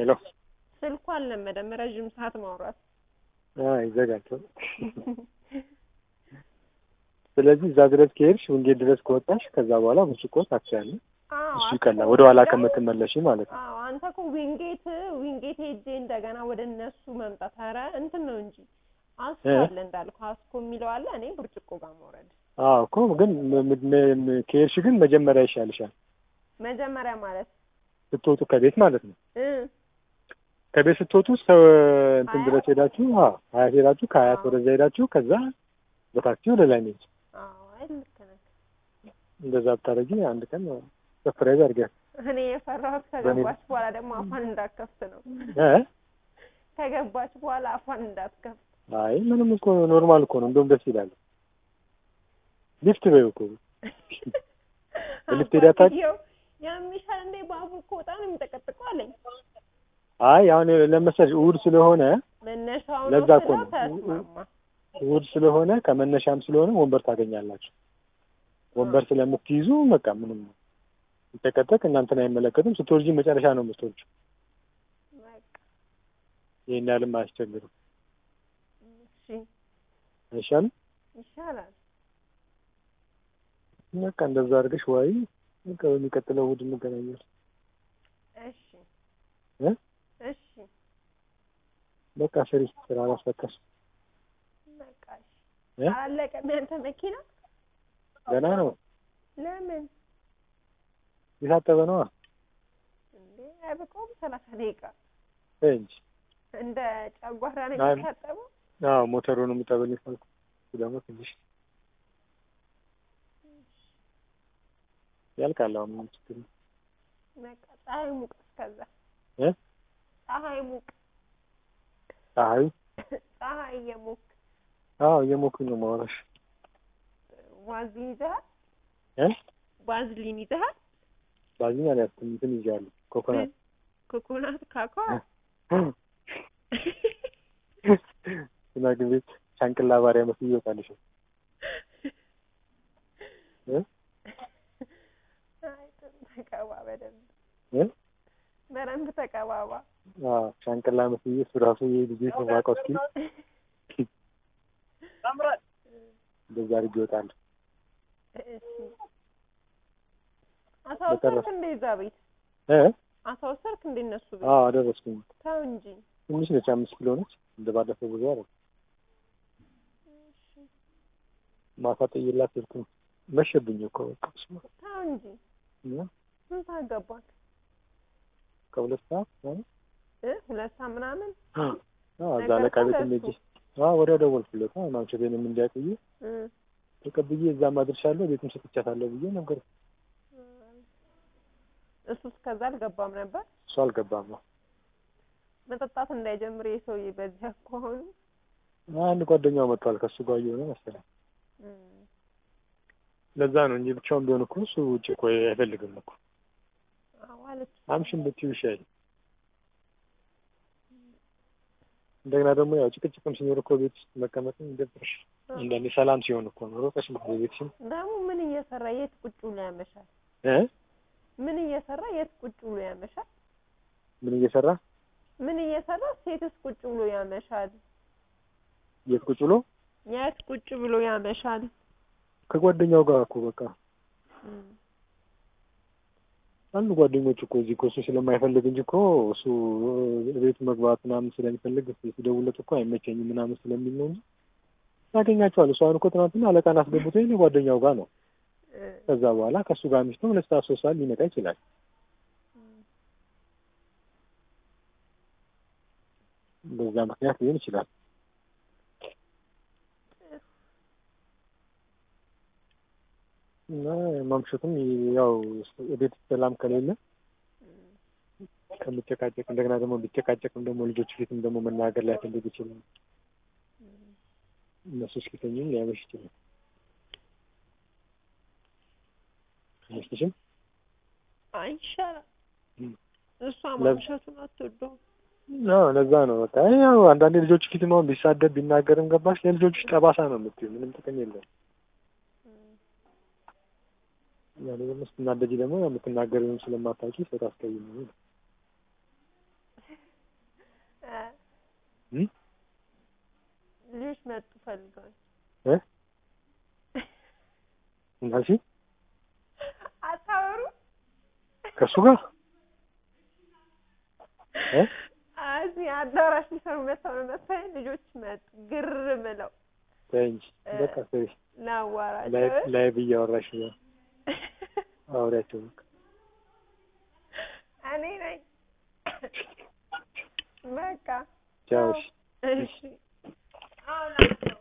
ሄሎ ስልኩ አልለመደም ረዥም ሰዓት ማውራት። አይ ይዘጋል። ስለዚህ እዛ ድረስ ከሄድሽ ውንጌት ድረስ ከወጣሽ ከዛ በኋላ ብርጭቆ ታክሲያለሽ። አዎ እሱ አስኮ ይቀላል ወደ ኋላ ደግሞ- ከምትመለሽ ማለት ነው። አዎ አንተ እኮ ዊንጌት ዊንጌት ሄጄ እንደገና ወደ እነሱ መምጣት ኧረ እንትን ነው እንጂ አስኮ እ? አለ እንዳልኩ አስኮ የሚለው አለ እኔ ብርጭቆ ጋር መውረድ አዎ እኮ ግን ም- ም- ም- ከሄድሽ ግን መጀመሪያ ይሻልሻል መጀመሪያ ማለት ስትወጡ ከቤት ማለት ነው። እ ከቤት ስትወጡ ሰው እንትን ሀያት? ድረስ ሄዳችሁ አዎ ሀያት ሄዳችሁ ከሀያት አዎ። ወደዛ ሄዳችሁ ከዛ በታክሲ ወደ ላይ ነች። አዎ አይ ልክ ነህ። እንደዛ ብታደርጊ አንድ ቀን ሰፕራይዝ አድርጊያት እኔ የፈራሁት በእኔ- ከገባች በኋላ ደግሞ አፏን እንዳትከፍት ነው። እ ከገባች በኋላ አፏን እንዳትከፍት። አይ ምንም እኮ ኖርማል እኮ ነው። እንደውም ደስ ይላል። ሊፍት በይው እኮ በሊፍት ሄዳ ታውቂ? አባትየው ያምሻል እንዴ ባቡር እኮ በጣም ነው የሚጠቀጥቀው አለኝ። አይ አሁን ለመሰለሽ እሑድ ስለሆነ መነሻው ነው ለዛ እኮ ስለው ነው። ተስማማ። እሑድ ስለሆነ ከመነሻም ስለሆነ ወንበር ታገኛላችሁ። ወንበር ስለምትይዙ በቃ ምንም ሲጠቀጠቅ እናንተን አይመለከትም። ስትወርጂ መጨረሻ ነው የምትወርጂው። በቃ ይሄን ያህልም አያስቸግርም። እሺ አይሻልም? ይሻላል። በቃ እንደዛ አድርገሽ ዋይ በቃ በሚቀጥለው እሑድ እንገናኛለን። እሺ እ? እሺ በቃ ስሪ ስራ አላስፈታሽ በቃ እሺ። እ? አላለቀም ያንተ መኪና? ገና ነው ለምን የታጠበ ነዋ እንዴ አይበቃውም? ሰላሳ ደቂቃ ተይ እንጂ እንደ ጨጓራ ነው አይ- የሚታጠበው? አዎ ሞተሩን የምጠበልኝ ካልኩ እሱ ደግሞ ትንሽ ያልቃል። አሁን ምንም ችግር የለም። በቃ ፀሐይ ሙቅ እስከዛ እ? ፀሐይ ሙቅ ፀሐዩ ፀሐይ እየሞቅ አዎ እየሞኩኝ ነው ማውራሽ ዋዝሊን ይዘሃል? እ ዋዝሊን ይዘሃል? ባዝኛ ላይ ያስኩኝ እንትን ይዣለሁ ኮኮናት ኮኮናት ካካ ሽማግሌ ሻንቅላ ባሪያ መስዬ ይወጣልሽ እ አይ ጥሩ ተቀባ በደንብ እ በደንብ ተቀባባ። አዎ ሻንቅላ መስዬ እሱ ራሱ የልጅ ማውቀው እስኪ እንደዛ አድርጌ እወጣለሁ። እሺ አሳወሰርክ በተረፈ- እንደ እዛ ቤት እ አሳወሰርክ እንደ እነሱ ቤት አዎ አደረስኩኝ። ተው እንጂ ትንሽ ነች፣ አምስት ኪሎ ነች። እንደ ባለፈው ብዙ አይደል። ማታ ጥዬላት ሄድኩኝ። መሸብኝ እኮ በቃ ስማ ተው እንጂ እና ስንት አገባክ ከሁለት ሰዓት ምናምን እ ሁለት ሰዓት ምናምን አዎ እዛ ነገርኩህ አለቃ ቤት ለእሱ? ሄጄ አዎ ወዲያው ደወልኩለት። አዎ ማምሸቴንም እንዲያውቅዬ እ ተቀብዬ እዛም አድርሻለሁ ቤትም ሰጥቻታለሁ ብዬ ነገር እሱ እስከዛ አልገባም ነበር እሱ አልገባም ነው መጠጣት እንዳይጀምር የሰውዬ በዚህ አኳኋኑ አንድ ጓደኛው መጥቷል ከእሱ ጋር እየሆነ መሰለኝ እ ለዛ ነው እንጂ ብቻውን ቢሆን እኮ እሱ ውጭ እኮ አይፈልግም እኮ አዎ አለች አምሽን ብትይው ይሻል እንደገና ደግሞ ያው ጭቅጭቅም ሲኖር እኮ ቤት ውስጥ መቀመጥም ይደብርሽ አንዳንዴ ሰላም ሲሆን እኮ ነው ሮቀሽ ቤትሽም ደግሞ ምን እየሰራ የት ቁጭ ብሎ ያመሻል እ ምን እየሰራ የት ቁጭ ብሎ ያመሻል ምን እየሰራ ምን እየሰራ ሴትስ ቁጭ ብሎ ያመሻል የት ቁጭ ብሎ የት ቁጭ ብሎ ያመሻል ከጓደኛው ጋር እኮ በቃ እ አንዱ ጓደኞቹ እኮ እዚህ እኮ እሱ ስለማይፈልግ እንጂ እኮ እሱ ቤት መግባት ምናምን ስለሚፈልግ ሲደውለት እኮ አይመቸኝም ምናምን ስለሚል ነው እንጂ ያገኛቸዋል። እሱ አሁን እኮ ትናንትና አለቃን አስገብቶ የእኔ ጓደኛው ጋር ነው። እ ከዛ በኋላ ከእሱ ጋር ሚስቱ ሁለት ሰዓት ሶስት ሰዓት ሊመጣ ይችላል። በዛ ምክንያት ሊሆን ይችላል። እና ማምሸቱም ያው ቤት ሰላም ከሌለ ከምጨቃጨቅ እንደገና ደግሞ ቢጨቃጨቅም ደግሞ ልጆች ፊትም ደግሞ መናገር ላይፈልግ ይችላል። እነሱ እስኪተኙም ሊያመሽ ይችላል። አይመስልሽም? አይ ይሻላል እ እሷ ለብ- ማምሸቱን አትወደውም አዎ ለዛ ነው በቃ ያው አንዳንዴ ልጆች ፊት ነው ቢሳደብ ቢናገርም ገባሽ ለልጆች ጠባሳ ነው የምትይው ምንም ጥቅም የለውም። ያኔ ደግሞ ስትናደጂ ደግሞ የምትናገሪውን ስለማታውቂ ሰው ታስቀይም ነው። እ እም? ልጆች መጡ ፈልገው እ እንዳልሽኝ አታወሩ ከእሱ ጋር እ እዚህ አዳራሽ ሊሰሩ መጥተው ነው መሰለኝ ልጆች መጡ ግር ብለው ተይ እንጂ እ በቃ ስሪ ላዋራቸው ላይ ላይቭ እያወራሽ ነው አውሪያቸው በቃ እኔ ነኝ በቃ ቻው እሺ እሺ አሁን